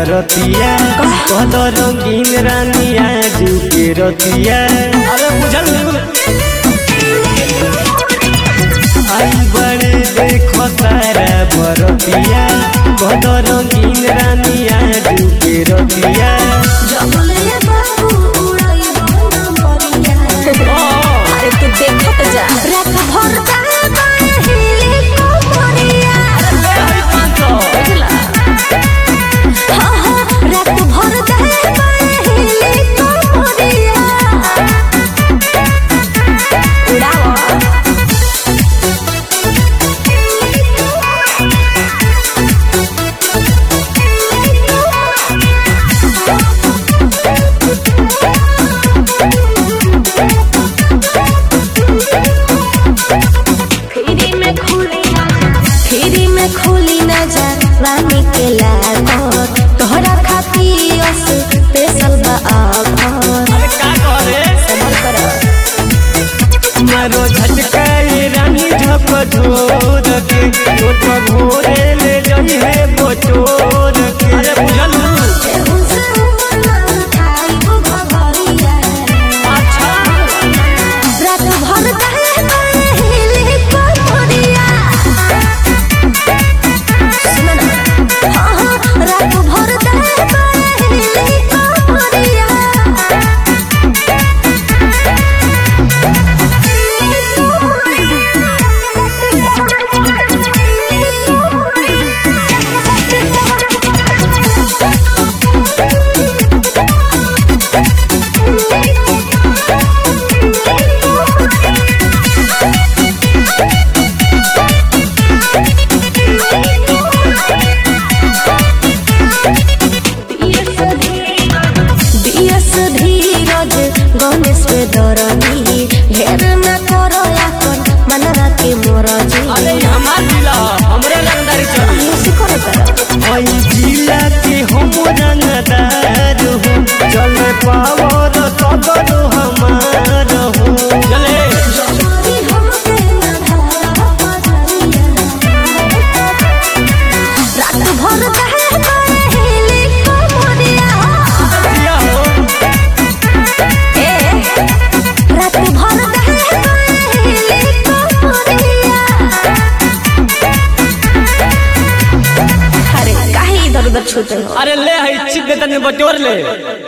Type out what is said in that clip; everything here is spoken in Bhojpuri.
बरतिया कद रंगीन रानिया जुके रतिया अरे बुझल आई बड़े देखो सारा बरतिया कद रंगीन रानिया जुके रतिया अरे तू देखत जा रात भर काहिले कोमरिया बुझला हाँ हाँ रात भर काहिले कोमरिया उड़ावा फ्री में खुली फ्री में खुली नजर रानी के लागत तोहरा खातिर स्पेशल बा ऑफर अरे का करे समर कर मारो झटकाई रानी झप झोर के छोट भोरे ले जई है बटोर के अरे बुझल रात भर काहिले कोमरिया सुन ना हाँ हाँ रात भर काहिले कोमरिया दियस धीरज गणेश पे दरनी ढेर न करो यापन मनरा के मोरजी अरे हमार जिला हमरे रंगदारी चल ऐसे करो करो ओई जिला के हम रंगदार हो चले पावर सदर हमार हो चले रात भर काहिले कोमरिया दिया हो ए रात भर काहिले कोमरिया अरे काहे इधर उधर छूटे हो अरे ले है चिप देतन बटोर ले